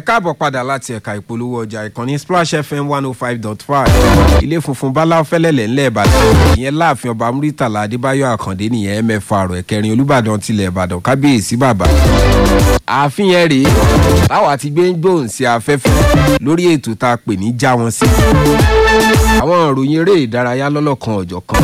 káàbọ̀ padà láti ẹ̀ka ìpolówó ọjà ìkànnì splash fm one oh five dot five ilé funfun báláwo fẹ́lẹ́lẹ̀ ńlẹ̀ ìbàdàn ìyẹn láàfin ọba muritala adébáyọ̀ àkàndé nìyẹn mẹ́fà àrò ẹ̀kẹrin olùbàdàn tilẹ̀ ìbàdàn kábíyèsí bàbá ààfin yẹn rèé táwa ti gbé ń gbóhùn sí afẹ́fẹ́ lórí ètò tá a pè ní já wọn sí àwọn ìròyìn eré ìdárayá lọ́lọ́kan ọ̀jọ̀kan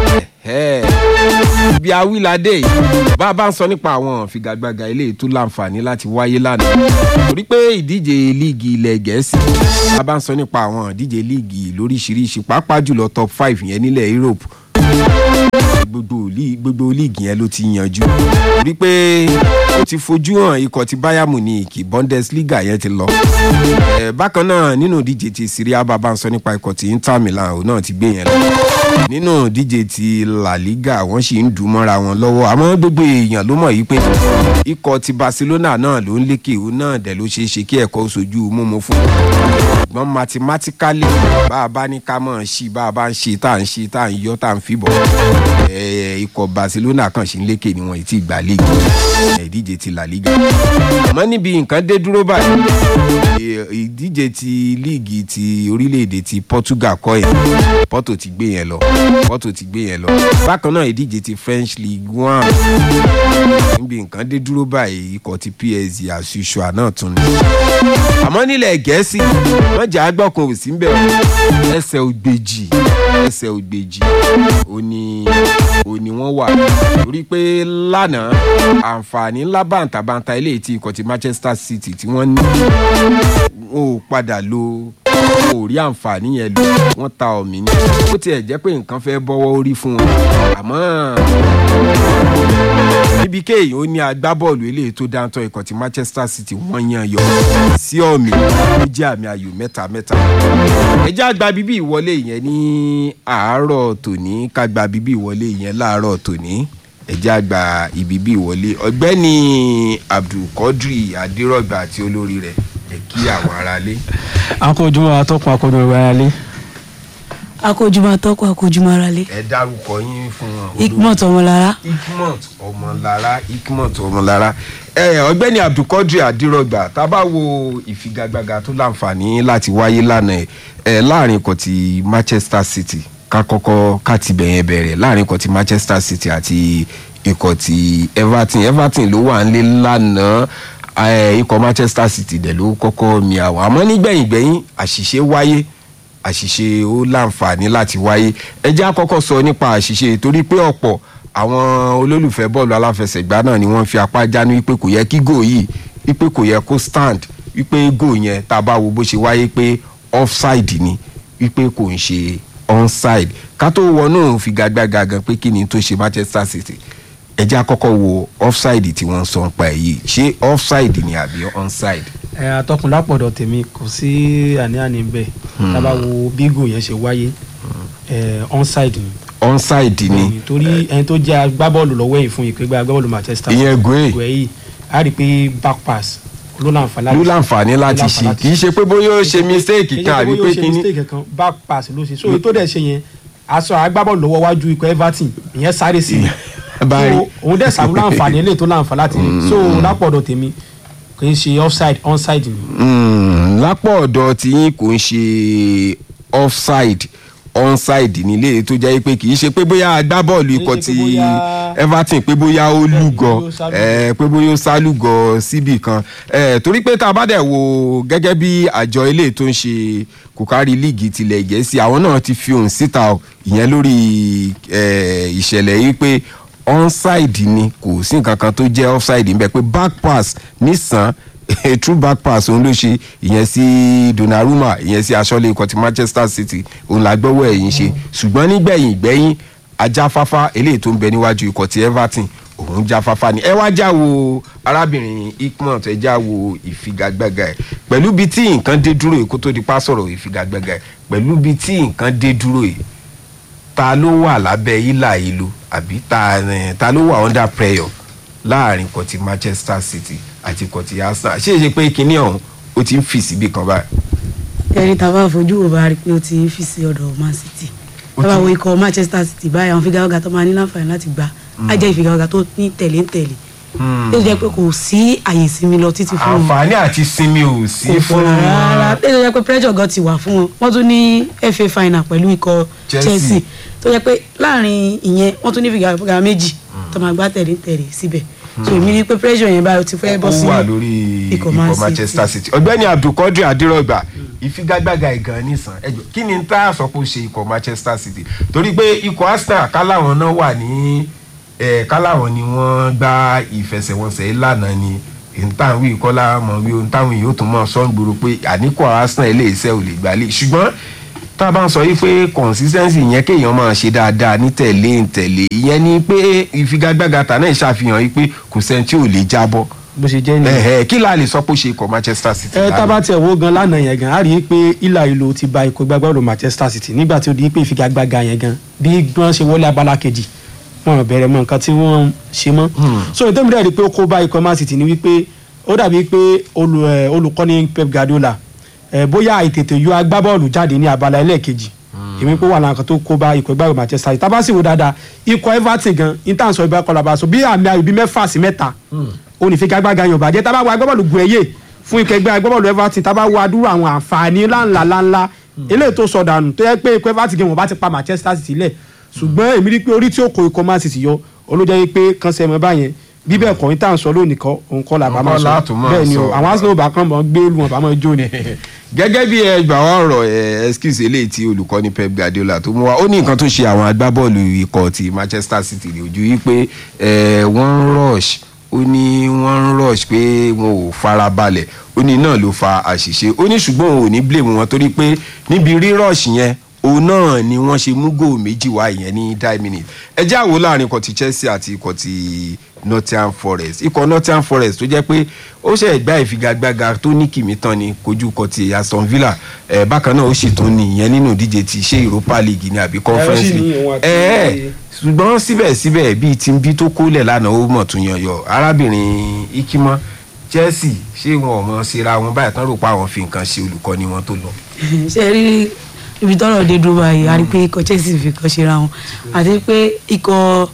ibi awíládé yìí bá a bá ń sọ nípa àwọn figagbága eléyìí tó láǹfààní láti wáyé lánàá torí pé ìdíje líìgì ilẹ̀ gẹ̀ẹ́sì bá a bá ń sọ nípa àwọn ìdíje líìgì lóríṣiríṣi pàápàá jùlọ top five yẹn nílẹ̀ europe gbogbo gbogbo líìgì yẹn ló ti yanjú torí pé ó ti fojú hàn ikọ̀ ti bayern munich bundesliga yẹn ti lọ bákan náà nínú ìdíje ti syria bá a bá ń sọ nípa ikọ̀ ti inter milan òun náà ti gbé yẹn lọ nínú ìdíje ti la liga wọ́n sì ń dùn mọ́ra wọn lọ́wọ́ àmọ́ gbogbo èèyàn ló mọ̀ yìí pé ikọ̀ ti barcelona náà ló ń lékè òun náà dẹ̀ ló ṣeé ṣe kí ẹ̀kọ́ sojú mímú fún un ṣùgbọ́n mathematically bá a bá ní ká mọ̀ ṣí bá a bá ń ṣe tá à ń ṣe tá à ń yọ tá à ń fìbọ̀ ikọ̀ barcelona kan ṣì ń lékè ni wọ́n ti gbà léègì ìdíje ti la liga àmọ́ níbi nǹkan dé dúró báyìí ìdíje ti líìgì ti orílẹ̀-èdè ti portugal kọ́ yẹn porto ti gbé yẹn lọ porto ti gbé yẹn lọ bákan náà ìdíje ti french league one níbi nǹkan dé dúró báyìí ikọ̀ ti psg àṣùṣùà náà tún ní. àmọ́ nílẹ̀ gẹ̀ẹ́sì wọ́n jà á gbọ́kun òsì ń bẹ̀ ẹsẹ̀ ògbèjì ẹsẹ̀ ògbèjì òní òní wọ́n wà torí pé lánàá àǹfààní ńlá bàǹtàbàǹtà eléyìí tí ikọ̀ ti manchester city tí wọ́n ní ó padà lo ò rí àǹfààní yẹn lò wọ́n ta ọ̀mì ní ó tiẹ̀ jẹ́ pé nǹkan fẹ́ bọ́wọ́ orí fún wọn àmọ́ níbi kéèyàn ó ní agbábọ́ọ̀lù eléyìí tó dáńtọ́ ikọ̀ ti manchester city wọ́n yan yọ sí ọ̀mì ó jẹ́ àmì ayò mẹ́ta mẹ́ta ẹjẹ́ àgbà bíbí ìwọlé yẹn ní àárọ̀ tòní ká gba bíbí ìwọlé yẹn láàárọ̀ tòní ẹjẹ́ àgbà ìbíbí ìwọlé ọ̀gbẹ́ni abdulkadri adérọ̀gbà àti olórí rẹ̀ ẹ kí àwọn aráalé. akójúmọ́ atọ́kùn akójúmọ́ aráalé. akójúmọ́ atọ́kùn akójúmọ́ aráalé. ẹ dárúkọ yín fún wọn. ikmot ọmọlára. ikmot ọmọlára ikmot ọmọlára ẹ ọgbẹni abdulkadir adirọgba tá a bá wo ìfigagbága tó láǹfààní láti wáyé lánàá ẹ láàrin ikọ̀ ti manchester city ká kọ́kọ́ ká ti bẹ̀yẹn bẹ̀rẹ̀ láàrin ikọ̀ ti manchester city àti ikọ̀ ti everton everton ló wà ń lé lánàá ikọ̀ manchester city dẹ̀ ló kọ́kọ́ mi àwọn àmọ́ nígbẹ̀yìngbẹ̀yìn àṣìṣe wáyé àṣìṣe ó láǹfààní láti wáyé ẹ jẹ́ àkọ́kọ́ sọ nípa àṣìṣe torí pé ọ̀pọ̀ àwọn olólùfẹ́ bọ́ọ̀lù aláfẹsẹ̀gbá náà ni wọ́n fi apá jánu wípé kò yẹ kí gò yìí wípé kò yẹ kó stand wípé gò yẹn tá a bá wo bó ṣe wáyé pé offside ni wípé kò ń ṣe onside ká tó wọnú figagbága gan pé kí ni tó ṣe manchester city ẹ jẹ́ àkọ́kọ́ wo offside tí wọ́n sọ ń pa èyí ṣé offside ni àbí onside. ẹ atọ́kùn lápọ̀dọ̀ tèmi kò sí àní-àní bẹ́ẹ̀ tábà wo bígò yẹn ṣe wáyé ẹ onside ni. onside ni. torí ẹni tó jẹ́ agbábọ́ọ̀lù lọ́wọ́ yìí fún ìpégbá agbábọ́ọ̀lù manchester. ìyẹn goe goe yìí a rí i pé back pass ló láǹfààní ló láǹfààní láti ṣe kì í ṣe pé bóyá ó ṣe mistake kan àbí pé kí ni. back pass ló ṣe so tó dẹ̀ ṣe yẹn aṣọ agbábọ́ọ̀lù lọ́wọ́ wájú ikọ̀ everton ìyẹn sáré sí i so òun dẹ̀ sàmú láǹfààní eléyìí tó láǹfààní láti so lápọ̀dọ̀ tèmi kì í ṣe offside onside ni. lápọ̀dọ̀ tí yín kò ń ṣe offside onside nílé tó jẹ́ pé kì í ṣe pé bóyá agbábọ́ọ̀lù ikọ̀ ti everton pé bóyá ó lúgọ pé bóyá ó sálúgọ síbì kan torí pé tá a bá dẹ̀ wo gẹ́gẹ́ bí àjọ ilé tó ń ṣe kòkárí líìgì tilẹ̀ gẹ̀ẹ́sì àwọn náà ti fi òun síta ìyẹn lórí ìṣẹ̀lẹ̀ yìí pé onside ni kò sí nǹkan kan tó jẹ́ offside ń bẹ pé back pass nísàn a true back pass òun ló ṣe ìyẹn sí donnarumma ìyẹn sí aṣọ́lé ikọ̀ ti manchester city òun la gbọ́wọ́ ẹ̀yìn ṣe ṣùgbọ́n nígbẹ̀yìn gbẹ́yìn ajáfáfá eléyìí tó ń bẹ níwájú ikọ̀ ti everton òun jáfáfá ni ẹ wá já wo arábìnrin ikmont ẹ já wo ìfigagbága ẹ pẹ̀lú bí tí nǹkan dé dúró yìí kó tó di pa sọ̀rọ̀ ìfigagbága ẹ pẹ̀lú bí tí nǹkan dé dúró yìí ta ló wà lábẹ́ ilà ìlú àbí ta ta ló wà under prayer láàrin kan ti manchester city àti kan ti arsenal ṣé ṣe pé kinní ọ̀hún ó ti ń fì síbi kan báyìí. ẹni tá a bá fojú wo bá rí i pé ó ti ń fi sí ọ̀dọ̀ man city tá a bá wo ikọ̀ manchester city báyìí àwọn figagbága tó máa ní láǹfààní láti gbà á jẹ́ ìfigagbága tó ní tẹ̀lé ń tẹ̀lé tó jẹ́ pé kò sí àyè ìsinmi lọ títí fún wọn àǹfààní àti sinmi ò sí kò fún fún rárá tó jẹ́ pé pressure gan ti wà fún wọn wọ́n tún ní FA final pẹ̀lú ikọ̀ Chelsea. Chelsea tó jẹ́ pé láàrin ìyẹn wọ́n tún ní fìgàfìgà méjì tó máa gbá tẹ̀lé tẹ̀lé síbẹ̀ so èmi ní pé pressure yẹn báyìí ó ti fẹ́ bọ́ ó sí wà lórí ikọ̀ ikọ̀ Man Manchester City ọ̀gbẹ́ni Abdulkadir Adirogba ìfigagbága ìgàn nìsàn ẹjọ kí ni tá a sọ pé ó ṣe ikọ̀ Manchester City torí pé ikọ̀ Arsenal káláwọn náà wà ní ẹ káláwọn ni wọ́n gba ìfẹsẹ̀wọnsẹ̀ lánàá ni ìtàwí ìkọlá mọ̀ wí ohun táwọn èèyàn ó tún mọ̀ sọ́ngboro pé àníkọ̀ Arsenal ilé iṣẹ́ ò lè gbálẹ̀ ṣùgbọ́n tá a bá ń sọ yìí pé consistency yẹn kéèyàn máa ṣe dáadáa ní tẹ̀lé ń tẹ̀lé ìyẹn ni pé ìfigagbága tà náà ṣàfihàn yìí pé kò sẹ́ni tí ò lè jábọ́ bó ṣe jẹ́ nìyẹn. ẹhẹ kí la lè sọ pé ó ṣe ikọ̀ Manchester City ẹ lánàá? tábà tiẹ̀ wo gan lánàá yẹn gan a rí i pé ìlà ìlò ti ba ikọ̀ gbàgbọ́ ọ̀rọ̀ Manchester City nígbà tí ó di pé ìfigagbága yẹn gan bí wọ́n ṣe wọlé abala kejì wọn ò bẹ̀rẹ̀ mọ nǹkan tí wọ́n ṣe mọ́. so ìtẹ́mi rẹ̀ rí i pé ó kó bá ikọ̀ Man City ni wípé ó dàbí pé olù- ẹ, olùkọ́ni Pep Guardiola ẹ, bóyá ìtètè yọ agbábọ́ọ̀lù jáde ní abala ẹlẹ́ẹ̀kejì èmi pé wà láǹkan kan tó kó bá ikọ̀ ìgbàgbọ́ Manchester City tábà sì wò dáadáa ikọ̀ Everton gan intan sọ ibà kọlà bá sọ bí àmì ayò bíi mẹ́fà sí mẹ́ta onífigagbága yóò bàjẹ́ tábà wo agbábọ́ọ̀lù gùn ẹ̀yẹ fún ikọ̀ ẹgbẹ́ agbábọ́ọ̀lù Everton tábà wo adúrú àwọn àǹfààní ńláńlá ńláńlá eléyìí tó sọ dànù tó yẹ pé ikọ̀ Everton gan wọn bá ti pa Manchester City lẹ̀ ṣùgbọ́n èmi rí pé orí tí ó kó ikọ̀ Man City yọ olójẹ́ yìí pé kan sẹ́mọ́ báyẹn bí bẹ́ẹ̀ kọ́ intan sọ lónìí kọ́ òun kọ́ làbá máa Òun kọ́ sọ látùn máa bẹ́ẹ̀ ni o sọ. àwọn Arsenal bá kàn mọ́ gbé lu wọn bá máa jó ni. gẹ́gẹ́ bí ẹgbà wa ọ̀rọ̀ ẹ excuse eléyìí tí olùkọ́ni Pep Guardiola tó mú wa ó ní nǹkan tó ṣe àwọn agbábọ́ọ̀lù ikọ̀ ti Manchester City ní ojú yìí pé ẹ, wọ́n ń rush ó ní wọ́n ń rush pé wọn ò farabalẹ̀ ó ní náà ló fa àṣìṣe ó ní ṣùgbọ́n òun ò ní blame wọn torí pé níbi rí-rush yẹn òun náà ni wọ́n ṣe mú góò méjì wá ìyẹn ní die minute ẹ jẹ́ àwo láàrin ikọ̀ ti Chelsea àti ikọ̀ ti Nottingham Forest ikọ̀ Nottingham Forest tó jẹ́ pé ó ṣe gbá ìfigagbága tó ní kìmí tán ni kojú ikọ̀ ti Aston Villa ẹ̀ bákan náà ó sì tún ní ìyẹn nínú ìdíje ti ṣé Europa League ni àbí Conference sì ní League òun àti- ẹ̀ ẹ̀ ṣùgbọ́n síbẹ̀síbẹ̀ bíi tí ń bí tó kólẹ̀ lánàá ó mọ̀ tún yanyọ arábìnrin Ikimọ Chelsea ṣé wọn ò mọ̀ síra wọn báyìí tán rò pé àwọn fi nǹkan ṣe olùkọ́ni wọn tó lọ. ṣe rí ibi tọ́rọ̀ dé dúró báyìí a rí pé ikọ̀ Chelsea fi kàn ṣe ra wọn àti pé ikọ̀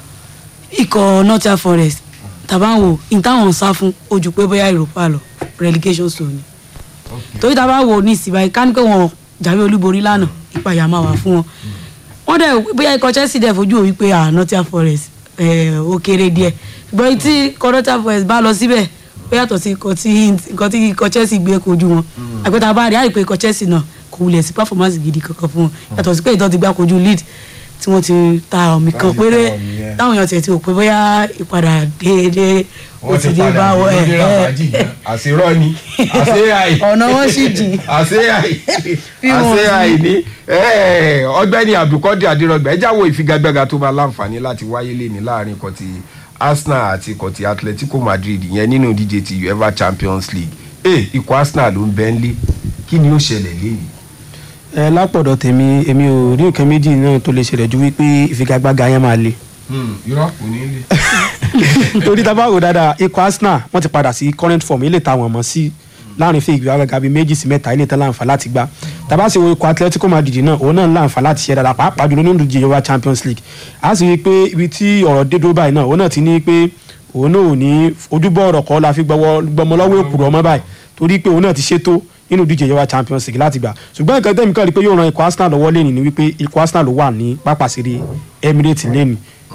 ikọ̀ Nottingham Forest tàbá ń wò ní táwọn ń sá fún ojú pé bóyá Europa lọ relegation zone ni torí tàbá wò ní ìsìn báyìí ká ní pé wọn jáwé olúborí lánàá ìpayà máa wà fún wọn wọn dẹ̀ bóyá ikọ̀ Chelsea dẹ̀ fojú òwí pé ah Nottingham Forest eh, ó kéré díẹ̀ ṣùgbọ́n tí ikọ̀ Nottingham Forest bá lọ síbẹ̀ ó yàtọ̀ sí ikọ̀ tí nǹkan tí ikọ̀ Chelsea gbé kojú wọn àgbẹ̀tà bá rí àìpé ikọ̀ Chelsea náà kò wulẹ̀ sí performance gidi kankan fún wọn yàtọ̀ sí pé ìtọ́ ti gbá kojú lead tí wọ́n ti ta ọ̀mì kan Láti péré ta ọ̀mì yẹn. táwọn èèyàn tiẹ̀ ti rò pé bóyá ìpadà déédéé ó ti dé bá wọn ẹ̀ ẹ̀ àṣírọ́ ni àṣeyàì ọ̀nà wọn sì jìn. àṣeyàì Bí wọn àṣeyàì ni Eh, ọ̀gbẹ́ni Abdulkadir Adirogba ẹ jáwọ́ ìfigagbága tó máa láǹfààní láti wáyé lẹ́ni láàrin ikọ̀ ti Arsenal àti ikọ̀ ti Atletico Madrid yẹn nínú ìdíje ti UEFA Champions League Eh, ikọ̀ Arsenal ló ń bẹ́ ń lé kí ni ó ṣẹlẹ̀ lẹ́yìn. ẹ lápọ̀dọ̀ tèmi èmi ò rí nǹkan méjì náà tó lè ṣẹlẹ̀ ju wípé ìfigagbága yẹn máa le. irọ́ kò ní lé. torí tá a bá wò dáadáa ikọ̀ Arsenal wọ́n ti padà sí current form ilé táwọn mọ̀ sí láàrin fún ìgbéraga bíi méjì sí mẹ́ta ilé tán láǹfà láti gbá tàbá sì wo ikọ̀ Atletico Madrid náà òun náà láǹfà láti ṣe dáadáa pàápàá jùlọ nínú ìdíje Europa Champions League a sì rí i pé ibi tí ọ̀rọ̀ dé dúró báyìí náà òun náà ti ní pé òun náà ò ní ojúbọ ọ̀rọ̀ kọ́ la fi gbọmọ lọ́wọ́ èkùrọ̀ ọmọ báyìí torí pé òun náà ti ṣètò nínú ìdíje Europa Champions League láti gbà ṣùgbọ́n nǹkan tẹ́mi kan rí i pé yóò ran ikọ̀ Arsenal lọ́wọ́ lẹ́nu ni wípé ikọ̀ Arsenal ló wà ní pápá ìṣeré Emirates lẹ́nu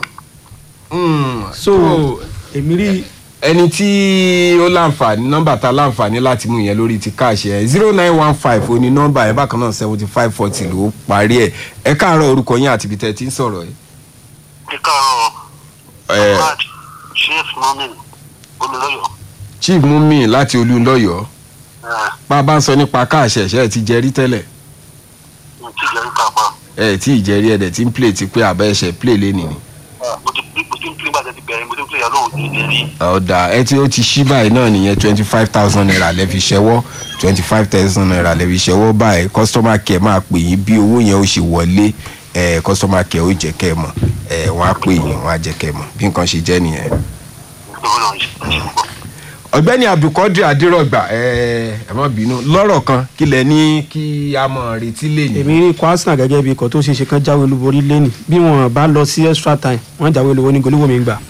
so èmi rí ẹni tí ó láǹfààní nọ́mbà tá láǹfààní láti mú yẹn lórí ti káàṣì ẹ zero nine one five ó ní nọ́mbà yẹn bákan náà seventy five forty ló parí ẹ ẹ káàárọ̀ orúkọ yín àti ibi tẹ́ ẹ ti ń sọ̀rọ̀ ẹ. kíkàrọ̀ ẹ Ahmad Sheikh Mumin olùlọ́yọ̀ chief mumi láti olúńlọ́yọ̀ bá a bá ń sọ nípa káàṣì ẹ̀ṣẹ́ ẹ ti jẹ rí tẹ́lẹ̀ mo ti jẹ́ nípa pa ẹ tí ì jẹ rí ẹ dẹ̀ tí ń play ti pé àbẹ́ ẹ̀ṣẹ̀ play lẹ́nìí ni. mo ti mo ti ń pín gbàdé ti bẹ̀rẹ̀ mo ti ń pín ìyàwó òní ní rí ọ̀dà ẹ tí ó ti ṣí báyìí náà nìyẹn twenty five thousand naira lẹ́ fi ṣẹ́wọ́ twenty five thousand naira lẹ́ fi ṣẹ́wọ́ báyìí customer care máa pè yín bí owó yẹn ó ṣe wọlé ẹ customer care ó jẹ́ kẹ́ ẹ mọ̀ ẹ wọ́n á pè yín wọ́n á jẹ́ kẹ́ ẹ mọ̀ bí nǹkan ṣe jẹ́ nìyẹn. nítorí náà ṣe ṣe púpọ̀. ọ̀gbẹ́ni Abdulkadir Adirogba ẹ ẹ má bínú lọ́rọ̀ kan kí lẹ ní kí a mọ̀ retí lẹ́yìn. èmi rí ikọ̀ Arsenal gẹ́gẹ́ bí ikọ̀ tó ṣe é ṣe kán jáwé olúborí lẹ́nì bí wọ́n bá lọ sí extra time wọ́n jáwé olúborí ní goliwoo mi gbà.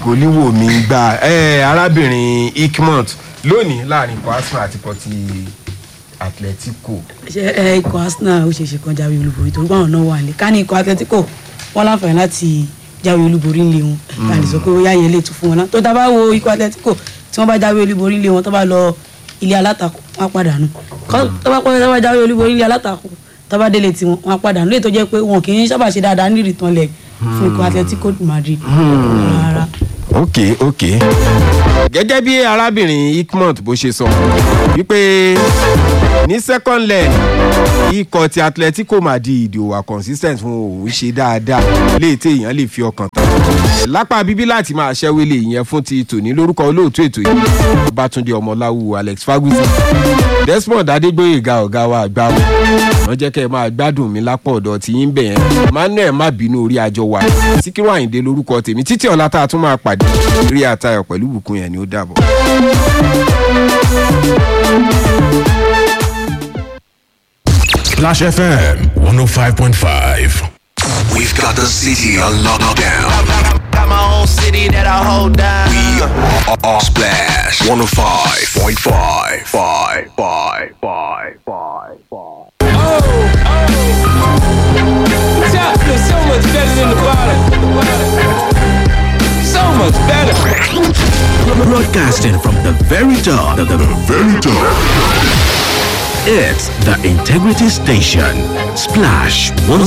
gòlíwò mi gbà ẹ arábìnrin ikmont lónìí láàrin ikọ̀ arsenal àti ikọ̀ ti atletico ṣe ẹ ikọ̀ arsenal ó ṣe ṣe kan jáwé olúborí torí báwọn náà wà ní ká ní ikọ̀ atletico wọn láǹfààní láti jáwé olúborí ńlẹ̀ wọn ká lè sọ pé ó yá yẹn lè tún fún wọn náà tó tá a bá wo ikọ̀ atletico tí wọ́n bá jáwé olúborí ńlẹ̀ wọn tó bá lọ ilé alátakò wọn á padà nù Kọ́- tó bá pẹ́ tó bá jáwé olúborí ńlẹ̀ alátakò tó bá délé tiwọn wọn á padà nù lè tó jẹ́ pé wọn kì í sábà ṣe dáadáa ní ìrìtàn lẹ̀ fún ikọ̀ atletico madrid rárá. ok ok. gẹ́gẹ́ bí arábìnrin ikmont bó ṣe sọ wípé ní second leg ikọ̀ ti atletico madrid ò wà consistent fún òun ṣe dáadáa léè tí èèyàn lè fi ọkàn tán lápá bíbí láti máa ṣẹ́wélé ìyẹn fún ti tòní lórúkọ olóòtú ètò yìí ọbátúndé ọmọláwu alex ferguson desmond adégbòyèga ọ̀gá wa àgbà wọn wọ́n jẹ́ kẹ́ ẹ máa gbádùn mi lápò ọ̀dọ̀ tí yín bẹ̀ yẹn manuel má bínú orí àjọ wa síkírù àyìndé lórúkọ tèmi títí ọ̀la tá a tún máa pàdé rí àtayọ̀ pẹ̀lú bùkún yẹn ni ó dàbọ̀. Splash FM 105.5. We've got the city on lockdown. Got my own city that I hold down. We are, are Splash 105.5. Five, five, five, five, five, five. Top feels so much better than the bottom. So much better. Broadcasting from the very top. The, the very top. It's the Integrity Station. Splash 105.5